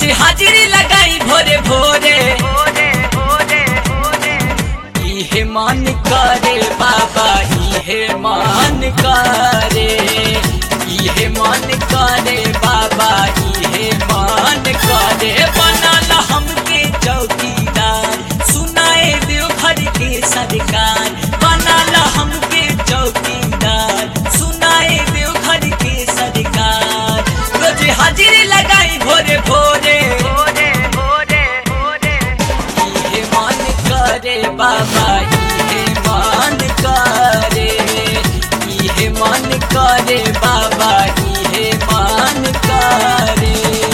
हाजिरी लगाई भोरे भोरे इहे मन करे बाबा इहे मन करे इहे मन करे बाबा इहे मन करे बनल हमके चौकीदार सुनाए देव घर के सरकार बनल हमके चौकीदार सुनाए देव घर के सरकार रोज हाजिरी लगाई भोरे भोरे इहे मन करे बाबा इहे मन करे इहे मन करे बाबा इहे मन करे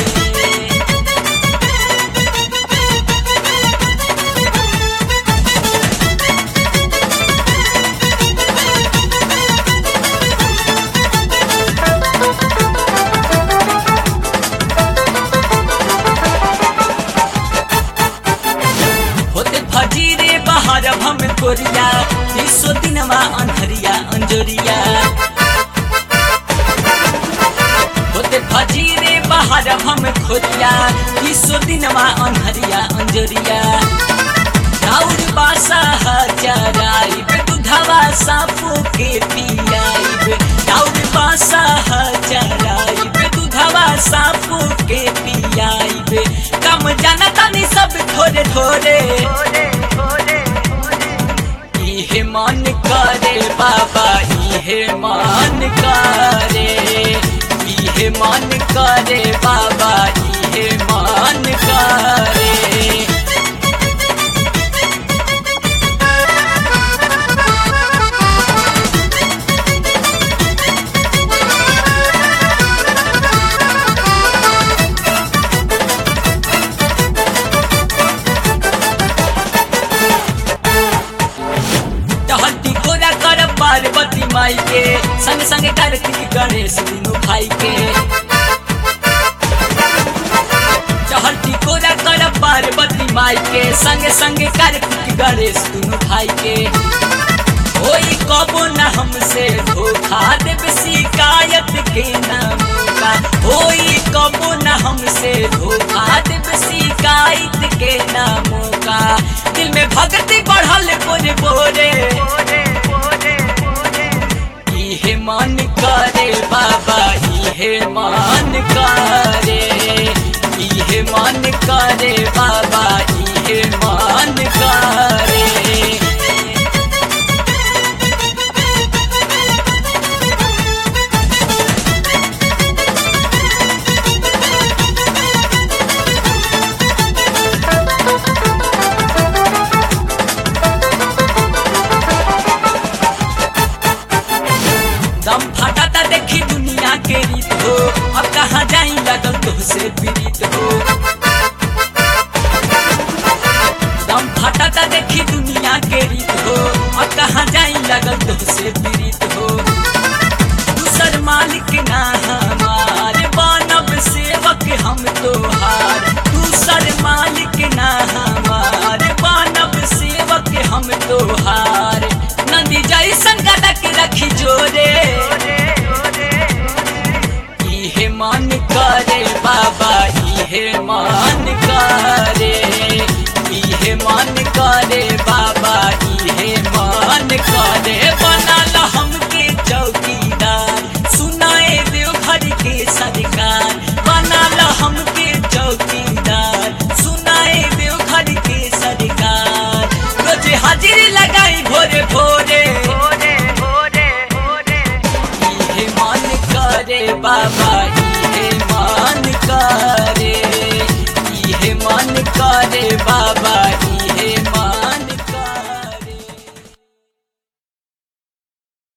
होते फजीरे बाहर हम कोरिया तीसो दिनमा अन्हरिया अंजोरिया होते फजीरे बाहर हम खोरिया तीसो दिनमा अन्हरिया अंजोरिया राउर बासा हजाराइब दुधवा सापो के पियाइब राउर बासा हजाराइब दुधवा सापो के पियाइब कम जाना तानी सब थोड़े थोड़े इहे मन करे बाबा इहे मन करे इहे मन करे बाबा इहे मन करे टहलती गोरा कर पार्वती माई के संग संग कार्तिक गणेश दुनू भाई के टहलती गोरा कर पार्वती माई के संग संग कार्तिक गणेश दुनू भाई के कोई कबो न हमसे धोखा देव शिकायत के न मौका कोई कबो न हमसे धोखा देव शिकायत के न मौका दिल में भक्ति बढ़ल बोरे बोरे इहे मन करे बाबा इहे मन करे इहे मन करे बाबा इहे मन करे दम फटाता देखी दुनिया के रीत हो अब कहाँ जाई लगल तो से पीड़ित हो दम फटाता देखी दुनिया के रीत हो अब कहाँ जाई लगल तो से पीड़ित हो दूसर मालिक ना हमारे बनब सेवक हम तोहार दूसर मालिक ना हमारे बनब सेवक हम तोहार नंदी जैसन गदा के रखी जोरे इहे मन करे बाबा इहे मन करे इहे मन करे बाबा इहे मन करे बनल हमके चौकीदार सुनाए देव घर के सरकार बनल हमके चौकीदार सुनाए देव घर के सरकार रोज हाजिरी लगाई भोरे भोरे इहे मन करे बाबा इहे मन करे इहे मन करे बाबा